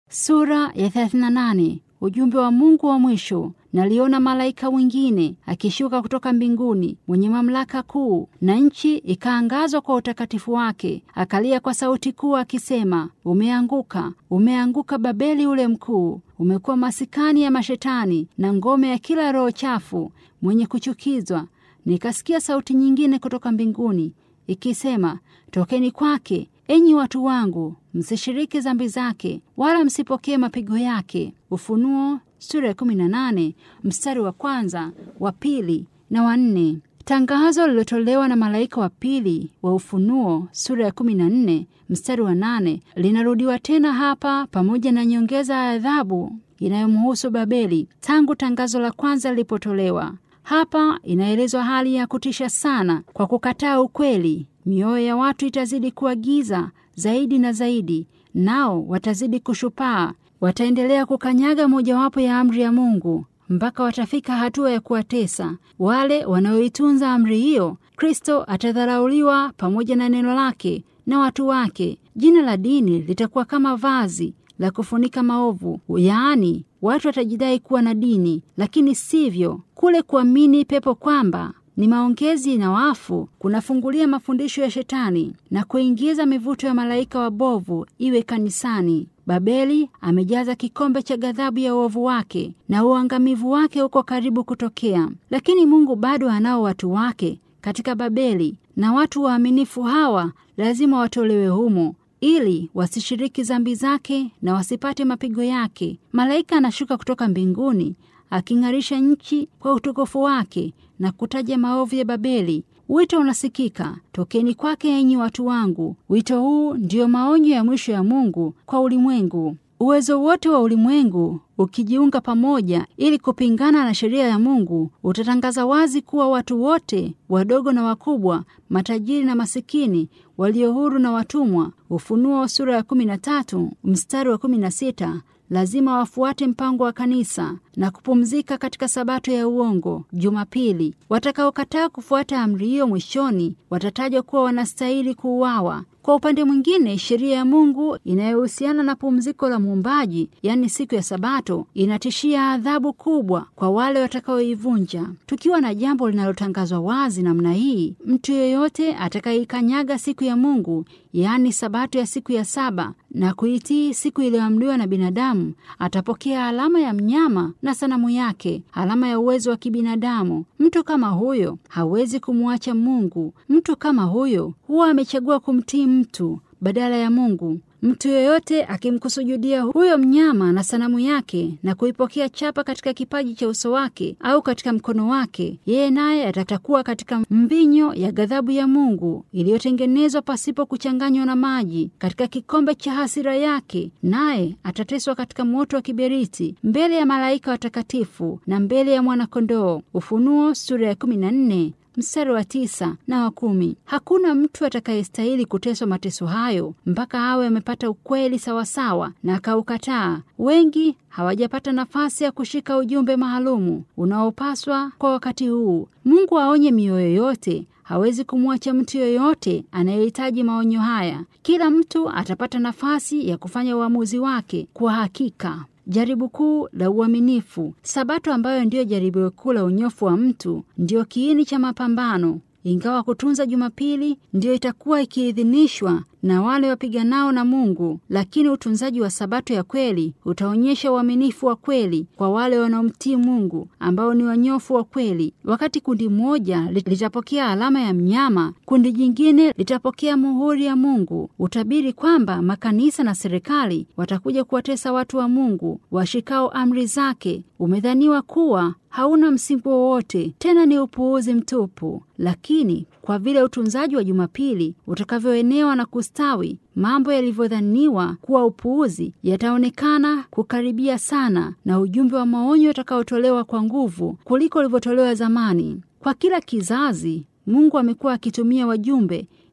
Sura ya 38. Ujumbe wa Mungu wa mwisho. Naliona malaika mwingine akishuka kutoka mbinguni mwenye mamlaka kuu, na nchi ikaangazwa kwa utakatifu wake. Akalia kwa sauti kuu akisema, Umeanguka, umeanguka Babeli ule mkuu, umekuwa masikani ya mashetani na ngome ya kila roho chafu mwenye kuchukizwa. Nikasikia sauti nyingine kutoka mbinguni ikisema, tokeni kwake, enyi watu wangu, msishiriki dhambi zake, wala msipokee mapigo yake. Ufunuo sura ya 18 mstari wa kwanza, wa pili na wa nne. Tangazo lililotolewa na malaika wa pili wa Ufunuo sura ya 14 mstari wa nane linarudiwa tena hapa pamoja na nyongeza ya adhabu inayomhusu Babeli tangu tangazo la kwanza lilipotolewa. Hapa inaelezwa hali ya kutisha sana kwa kukataa ukweli. Mioyo ya watu itazidi kuwa giza zaidi na zaidi, nao watazidi kushupaa. Wataendelea kukanyaga mojawapo ya amri ya Mungu mpaka watafika hatua ya kuwatesa wale wanaoitunza amri hiyo. Kristo atadharauliwa pamoja na neno lake na watu wake. Jina la dini litakuwa kama vazi la kufunika maovu, yaani watu watajidai kuwa na dini, lakini sivyo. Kule kuamini pepo kwamba ni maongezi na wafu kunafungulia mafundisho ya Shetani na kuingiza mivuto ya malaika wabovu iwe kanisani. Babeli amejaza kikombe cha ghadhabu ya uovu wake na uangamivu wake uko karibu kutokea, lakini Mungu bado anao watu wake katika Babeli, na watu waaminifu hawa lazima watolewe humo ili wasishiriki dhambi zake na wasipate mapigo yake. Malaika anashuka kutoka mbinguni aking'arisha nchi kwa utukufu wake na kutaja maovu ya Babeli. Wito unasikika, tokeni kwake enyi watu wangu. Wito huu ndiyo maonyo ya mwisho ya Mungu kwa ulimwengu. Uwezo wote wa ulimwengu ukijiunga pamoja ili kupingana na sheria ya Mungu utatangaza wazi kuwa watu wote, wadogo na wakubwa, matajiri na masikini, walio huru na watumwa, Ufunuo sura ya 13 mstari wa 16, lazima wafuate mpango wa kanisa na kupumzika katika sabato ya uongo Jumapili. Watakaokataa kufuata amri hiyo mwishoni watatajwa kuwa wanastahili kuuawa. Kwa upande mwingine, sheria ya Mungu inayohusiana na pumziko la Muumbaji, yaani siku ya Sabato, inatishia adhabu kubwa kwa wale watakaoivunja. Tukiwa na jambo linalotangazwa wazi namna hii, mtu yeyote atakayeikanyaga siku ya Mungu, yaani Sabato ya siku ya saba na kuitii siku iliyoamriwa na binadamu, atapokea alama ya mnyama na sanamu yake, alama ya uwezo wa kibinadamu. Mtu kama huyo hawezi kumwacha Mungu. Mtu kama huyo huwa amechagua kumtii mtu badala ya Mungu. Mtu yoyote akimkusujudia huyo mnyama na sanamu yake na kuipokea chapa katika kipaji cha uso wake au katika mkono wake, yeye naye atatakuwa katika mvinyo ya ghadhabu ya Mungu iliyotengenezwa pasipo kuchanganywa na maji, katika kikombe cha hasira yake, naye atateswa katika moto wa kiberiti mbele ya malaika watakatifu na mbele ya mwanakondoo. Ufunuo sura ya 14 mstari wa tisa na wa kumi. Hakuna mtu atakayestahili kuteswa mateso hayo mpaka awe amepata ukweli sawasawa na akaukataa. Wengi hawajapata nafasi ya kushika ujumbe maalumu unaopaswa kwa wakati huu. Mungu aonye mioyo yote. Hawezi kumwacha mtu yoyote anayehitaji maonyo haya. Kila mtu atapata nafasi ya kufanya uamuzi wake kwa hakika. Jaribu kuu la uaminifu. Sabato ambayo ndiyo jaribio kuu la unyofu wa mtu ndiyo kiini cha mapambano. Ingawa kutunza Jumapili ndiyo itakuwa ikiidhinishwa na wale wapiganao na Mungu, lakini utunzaji wa sabato ya kweli utaonyesha uaminifu wa kweli kwa wale wanaomtii Mungu ambao ni wanyofu wa kweli. Wakati kundi moja litapokea alama ya mnyama, kundi jingine litapokea muhuri ya Mungu. Utabiri kwamba makanisa na serikali watakuja kuwatesa watu wa Mungu washikao amri zake umedhaniwa kuwa hauna msingi wowote, tena ni upuuzi mtupu. Lakini kwa vile utunzaji wa Jumapili utakavyoenewa na kustawi, mambo yalivyodhaniwa kuwa upuuzi yataonekana kukaribia sana, na ujumbe wa maonyo utakaotolewa kwa nguvu kuliko ulivyotolewa zamani. Kwa kila kizazi, Mungu amekuwa akitumia wajumbe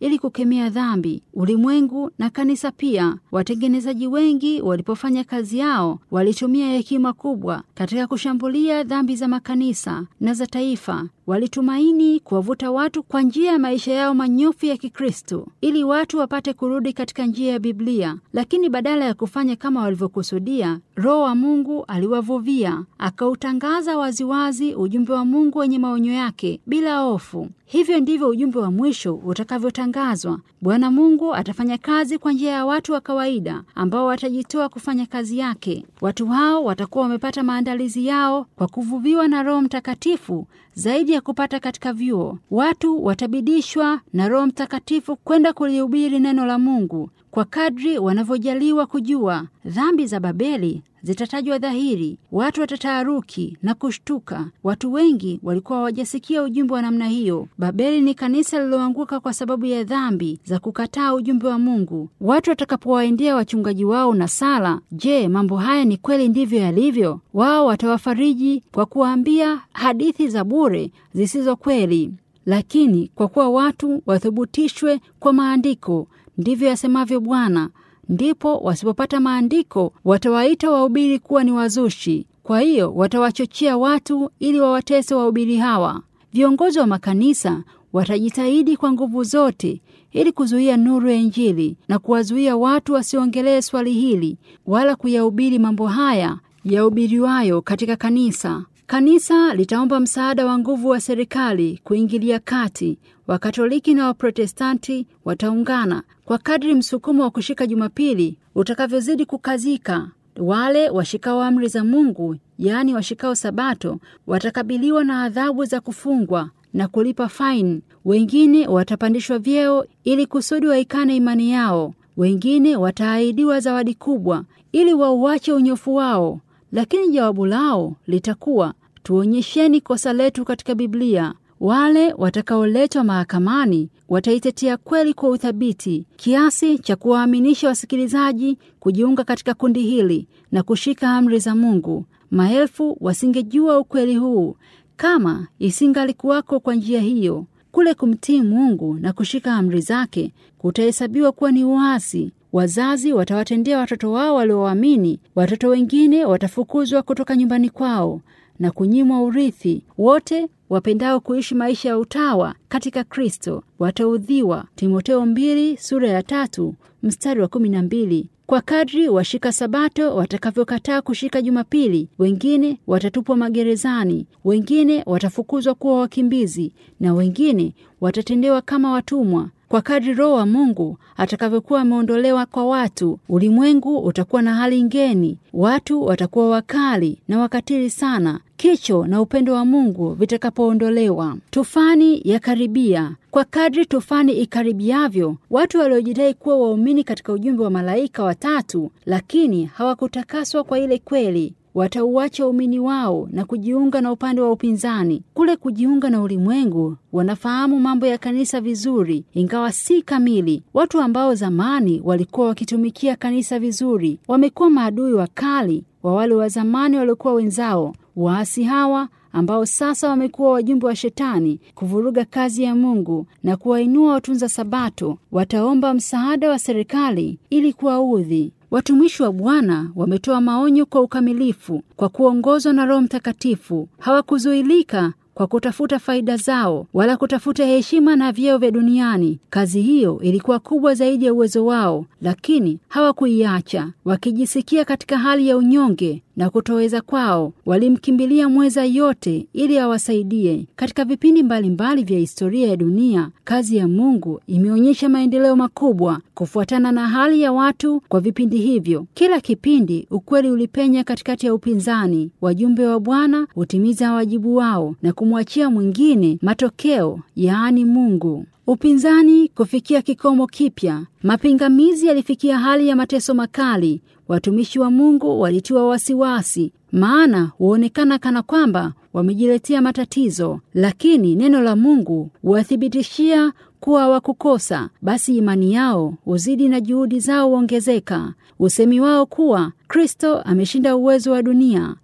ili kukemea dhambi. Ulimwengu na kanisa pia, watengenezaji wengi walipofanya kazi yao, walitumia hekima kubwa katika kushambulia dhambi za makanisa na za taifa. Walitumaini kuwavuta watu kwa njia ya maisha yao manyofu ya Kikristo ili watu wapate kurudi katika njia ya Biblia, lakini badala ya kufanya kama walivyokusudia, Roho wa Mungu aliwavuvia, akautangaza waziwazi ujumbe wa Mungu wenye maonyo yake bila hofu. Hivyo ndivyo ujumbe wa mwisho utakavyotangazwa. Bwana Mungu atafanya kazi kwa njia ya watu wa kawaida ambao watajitoa kufanya kazi yake. Watu hao watakuwa wamepata maandalizi yao kwa kuvuviwa na Roho Mtakatifu zaidi ya kupata katika vyuo. Watu watabidishwa na Roho Mtakatifu kwenda kulihubiri neno la Mungu kwa kadri wanavyojaliwa kujua. Dhambi za Babeli zitatajwa dhahiri, watu watataharuki na kushtuka. Watu wengi walikuwa hawajasikia ujumbe wa namna hiyo. Babeli ni kanisa lililoanguka kwa sababu ya dhambi za kukataa ujumbe wa Mungu. Watu watakapowaendea wachungaji wao na sala, je, mambo haya ni kweli ndivyo yalivyo? Wao watawafariji kwa kuwaambia hadithi za bure zisizo kweli. Lakini kwa kuwa watu wathibitishwe kwa maandiko, ndivyo yasemavyo Bwana, ndipo wasipopata maandiko watawaita wahubiri kuwa ni wazushi. Kwa hiyo watawachochea watu ili wawatese wahubiri hawa. Viongozi wa makanisa watajitahidi kwa nguvu zote ili kuzuia nuru ya Injili na kuwazuia watu wasiongelee swali hili wala kuyahubiri mambo haya yahubiriwayo katika kanisa. Kanisa litaomba msaada wa nguvu wa serikali kuingilia kati. Wakatoliki na Waprotestanti wataungana kwa kadri msukumo wa kushika Jumapili utakavyozidi kukazika. Wale washikao amri za Mungu, yaani washikao Sabato, watakabiliwa na adhabu za kufungwa na kulipa faini. Wengine watapandishwa vyeo ili kusudi waikane imani yao. Wengine wataahidiwa zawadi kubwa ili wauache unyofu wao, lakini jawabu lao litakuwa tuonyesheni kosa letu katika Biblia. Wale watakaoletwa mahakamani wataitetea kweli kwa uthabiti kiasi cha kuwaaminisha wasikilizaji kujiunga katika kundi hili na kushika amri za Mungu. Maelfu wasingejua ukweli huu kama isingalikuwako kwa njia hiyo. Kule kumtii Mungu na kushika amri zake kutahesabiwa kuwa ni uasi. Wazazi watawatendea watoto wao walioamini. Watoto wengine watafukuzwa kutoka nyumbani kwao na kunyimwa urithi. Wote wapendao kuishi maisha ya utawa katika Kristo wataudhiwa. Timoteo mbili sura ya tatu mstari wa kumi na mbili. Kwa kadri washika Sabato watakavyokataa kushika Jumapili, wengine watatupwa magerezani, wengine watafukuzwa kuwa wakimbizi, na wengine watatendewa kama watumwa. Kwa kadri Roho wa Mungu atakavyokuwa ameondolewa kwa watu, ulimwengu utakuwa na hali ngeni. Watu watakuwa wakali na wakatili sana kicho na upendo wa Mungu vitakapoondolewa. Tufani ya karibia. Kwa kadri tufani ikaribiavyo, watu waliojidai kuwa waumini katika ujumbe wa malaika watatu, lakini hawakutakaswa kwa ile kweli watauacha umini wao na kujiunga na upande wa upinzani. Kule kujiunga na ulimwengu, wanafahamu mambo ya kanisa vizuri, ingawa si kamili. Watu ambao zamani walikuwa wakitumikia kanisa vizuri wamekuwa maadui wakali wa wale wa zamani waliokuwa wenzao. Waasi hawa ambao sasa wamekuwa wajumbe wa Shetani kuvuruga kazi ya Mungu na kuwainua watunza Sabato, wataomba msaada wa serikali ili kuwaudhi. Watumishi wa Bwana wametoa maonyo kwa ukamilifu kwa kuongozwa na Roho Mtakatifu. Hawakuzuilika kwa kutafuta faida zao wala kutafuta heshima na vyeo vya duniani. Kazi hiyo ilikuwa kubwa zaidi ya uwezo wao, lakini hawakuiacha. Wakijisikia katika hali ya unyonge na kutoweza kwao, walimkimbilia mweza yote ili awasaidie. Katika vipindi mbalimbali mbali vya historia ya dunia, kazi ya Mungu imeonyesha maendeleo makubwa kufuatana na hali ya watu kwa vipindi hivyo. Kila kipindi ukweli ulipenya katikati ya upinzani. Wajumbe wa Bwana hutimiza wajibu wao na kumwachia mwingine matokeo, yaani Mungu. Upinzani kufikia kikomo kipya. Mapingamizi yalifikia hali ya mateso makali. Watumishi wa Mungu walitiwa wasiwasi, maana huonekana kana kwamba wamejiletea matatizo, lakini neno la Mungu huwathibitishia kuwa hawakukosa. Basi imani yao huzidi na juhudi zao huongezeka. Usemi wao kuwa Kristo ameshinda uwezo wa dunia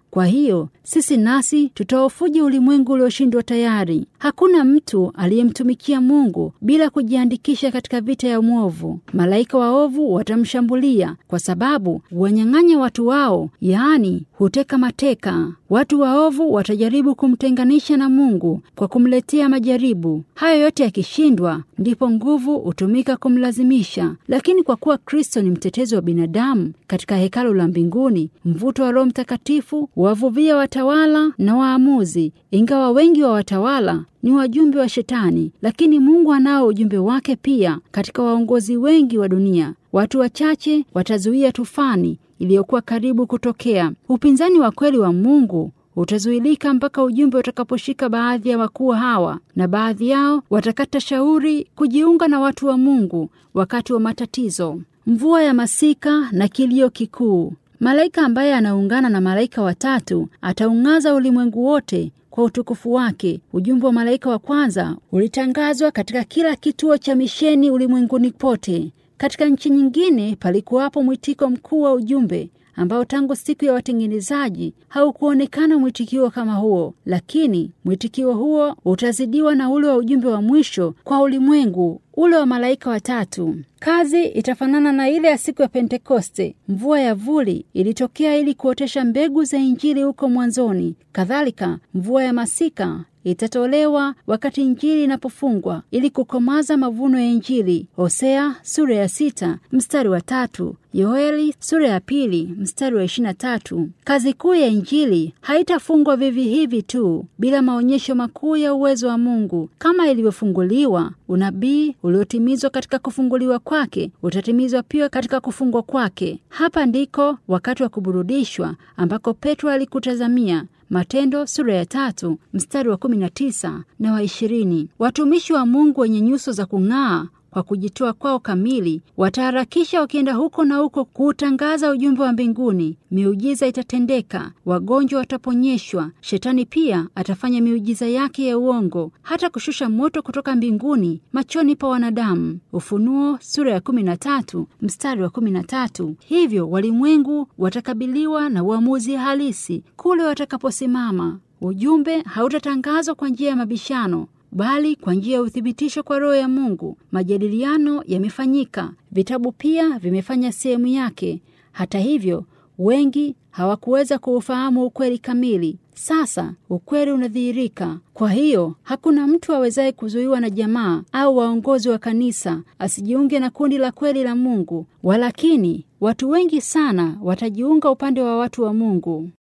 Kwa hiyo sisi nasi tutaofuja ulimwengu ulioshindwa tayari. Hakuna mtu aliyemtumikia Mungu bila kujiandikisha katika vita ya mwovu. Malaika waovu watamshambulia kwa sababu wanyang'anya watu wao, yaani huteka mateka. Watu waovu watajaribu kumtenganisha na Mungu kwa kumletea majaribu. Hayo yote yakishindwa, ndipo nguvu hutumika kumlazimisha. Lakini kwa kuwa Kristo ni mtetezi wa binadamu katika hekalu la mbinguni, mvuto wa Roho Mtakatifu wavuvia watawala na waamuzi. Ingawa wengi wa watawala ni wajumbe wa Shetani, lakini Mungu anao ujumbe wake pia katika waongozi wengi wa dunia. Watu wachache watazuia tufani iliyokuwa karibu kutokea. Upinzani wa kweli wa Mungu utazuilika mpaka ujumbe utakaposhika baadhi ya wakuu hawa, na baadhi yao watakata shauri kujiunga na watu wa Mungu wakati wa matatizo. Mvua ya masika na kilio kikuu. Malaika ambaye anaungana na malaika watatu ataung'aza ulimwengu wote kwa utukufu wake. Ujumbe wa malaika wa kwanza ulitangazwa katika kila kituo cha misheni ulimwenguni pote. Katika nchi nyingine palikuwapo mwitiko mkuu wa ujumbe ambao tangu siku ya watengenezaji haukuonekana mwitikio kama huo, lakini mwitikio huo utazidiwa na ule wa ujumbe wa mwisho kwa ulimwengu, ule wa malaika watatu. Kazi itafanana na ile ya siku ya Pentekoste. Mvua ya vuli ilitokea ili kuotesha mbegu za Injili huko mwanzoni. Kadhalika, mvua ya masika itatolewa wakati Injili inapofungwa ili kukomaza mavuno ya Injili. Hosea sura ya sita mstari wa tatu, Yoeli sura ya pili mstari wa ishirini na tatu. Kazi kuu ya Injili haitafungwa vivi hivi tu bila maonyesho makuu ya uwezo wa Mungu. Kama ilivyofunguliwa, unabii uliotimizwa katika kufunguliwa kwake utatimizwa pia katika kufungwa kwake. Hapa ndiko wakati wa kuburudishwa ambako Petro alikutazamia. Matendo sura ya tatu mstari wa kumi na tisa na wa ishirini. Watumishi wa Mungu wenye nyuso za kung'aa kwa kujitoa kwao kamili wataharakisha wakienda huko na huko kuutangaza ujumbe wa mbinguni. Miujiza itatendeka, wagonjwa wataponyeshwa. Shetani pia atafanya miujiza yake ya uongo, hata kushusha moto kutoka mbinguni machoni pa wanadamu. Ufunuo sura ya kumi na tatu mstari wa kumi na tatu. Hivyo walimwengu watakabiliwa na uamuzi halisi kule watakaposimama. Ujumbe hautatangazwa kwa njia ya mabishano bali kwa njia ya uthibitisho kwa Roho ya Mungu. Majadiliano yamefanyika, vitabu pia vimefanya sehemu yake. Hata hivyo, wengi hawakuweza kuufahamu ukweli kamili. Sasa ukweli unadhihirika. Kwa hiyo hakuna mtu awezaye kuzuiwa na jamaa au waongozi wa kanisa asijiunge na kundi la kweli la Mungu. Walakini watu wengi sana watajiunga upande wa watu wa Mungu.